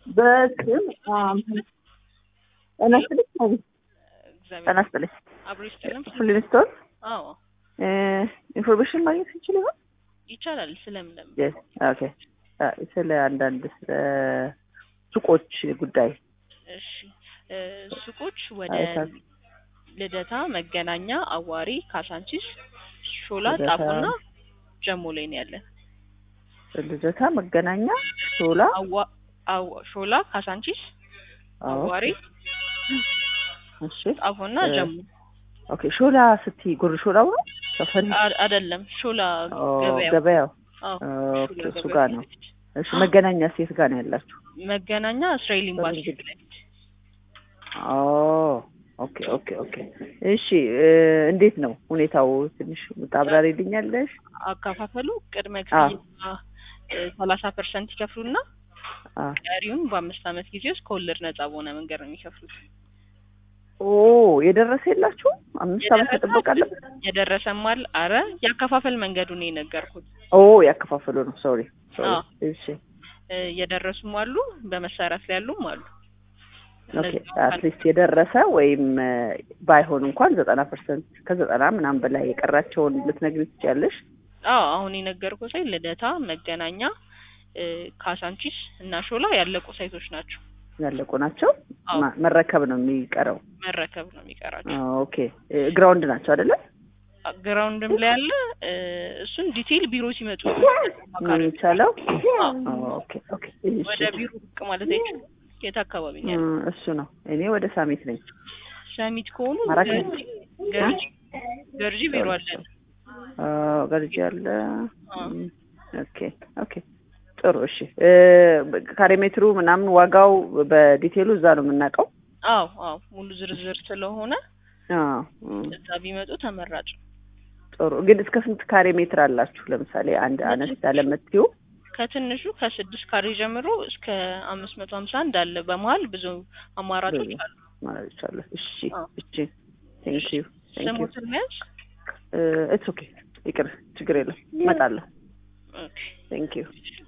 በስም ጤና ይስጥልኝ እግዚአብሔር ጤና ይስጥልኝ አብሮ ይስጥልም። ፍሊንስቶን አዎ ኢንፎርሜሽን ማግኘት እንችል ይሆን ይቻላል። ስለምን ለምን Yes, ኦኬ አ፣ ስለ አንዳንድ ስለ ሱቆች ጉዳይ እሺ እ፣ ሱቆች ወደ አይታችሁ። ልደታ፣ መገናኛ፣ አዋሪ፣ ካሳንቺስ፣ ሾላ፣ ልደታ። ጣፎና ጀሞ ላይ ነው ያለን። ልደታ፣ መገናኛ፣ ሾላ፣ አዋ- አዋ- ሾላ፣ ካሳንቺስ፣ አዎ፣ አዋሪ፣ እሺ ጣፎና እ፣ ጀሞ ኦኬ ሾላ ስትይ ጉር ሾላው ነው ሰፈር አ- አይደለም ሾላ ኦ፣ ገበያው። ገበያው አዎ ኦኬ ሾላ እሱ ገበያው ጋር ነው ፊት ለፊት። እሺ መገናኛ ሴት ጋር ነው ያላችሁ መገናኛ እስራኤል ኤምባሲ ፊት ለፊት። ኦ ኦኬ ኦኬ ኦኬ እሺ እ፣ እንዴት ነው ሁኔታው ትንሽ ታብራሪልኛለሽ አከፋፈሉ ቅድመ አ። ክፍያ ሰላሳ ፐርሰንት ይከፍሉና አ ቀሪውን በአምስት ዓመት ጊዜ ውስጥ ከወለድ ነጻ በሆነ መንገድ ነው የሚከፍሉት። ኦ የደረሰ የላችሁ አምስት ዓመት መጠበቅ አለበት የደረሰም አለ። አረ ያከፋፈል መንገዱን ነው የነገርኩት። ኦ ያከፋፈሉ ነው ሶሪ ሶሪ አዎ። እሺ እ፣ የደረሱም አሉ፣ በመሰራት ላይ ያሉም አሉ። ኦኬ እነዚህ አትሊስት የደረሰ ወይም እ፣ ባይሆን እንኳን ዘጠና ፐርሰንት ከዘጠና ምናምን በላይ የቀራቸውን ልትነግሪ ትችያለሽ አዎ አሁን የነገርኩት ሳይ ልደታ፣ መገናኛ፣ እ፣ ካሳንቺስ እና ሾላ ያለቁ ሳይቶች ናቸው። ያለቁ ናቸው አዎ ማ- መረከብ ነው የሚቀረው መረከብ ነው የሚቀራቸው። አ፣ ኦኬ እ፣ ግራውንድ ናቸው አይደለ ግራውንድም ላይ ያለ እ፣ እሱን ዲቴይል ቢሮ ሲመጡ ምን የሚቻለው አዎ። ኦኬ ኦኬ እሺ ወደ ቢሮ ብቅ ማለት አይችሉም። የት አካባቢ ነው እ፣ ያለው? እሱ ነው እኔ ወደ ሳሚት ነኝ ሰሚት ከሆኑ ማራኪ ገርጂ ገርጂ ገርጂ ቢሮ አለን። አ፣ ገርጂ ያለ አዎ። እም፣ ኦኬ ኦኬ ጥሩ እሺ እ፣ ካሬ ሜትሩ ምናምን ዋጋው በዲቴሉ እዛ ነው የምናውቀው አዎ አዎ ሙሉ ዝርዝር ስለሆነ አዎ እም፣ እዛ ቢመጡ ተመራጭ ነው። ጥሩ ግን እስከ ስንት ካሬ ሜትር አላችሁ ለምሳሌ አንድ አነስ ያለ የምትይው ከትንሹ ከስድስት ካሬ ጀምሮ እስከ አምስት መቶ ሀምሳ አንድ አለ። በመሀል ብዙ አማራጮች ብዙ አሉ። ማለት ይቻላል እሺ አዎ። እሺ ቴንክ ዩ ቴንክ ዩ ስሙትን መያዝ ኢትስ ኦኬ ይቅር ችግር የለም እመጣለሁ ኦኬ። ቴንክ ዩ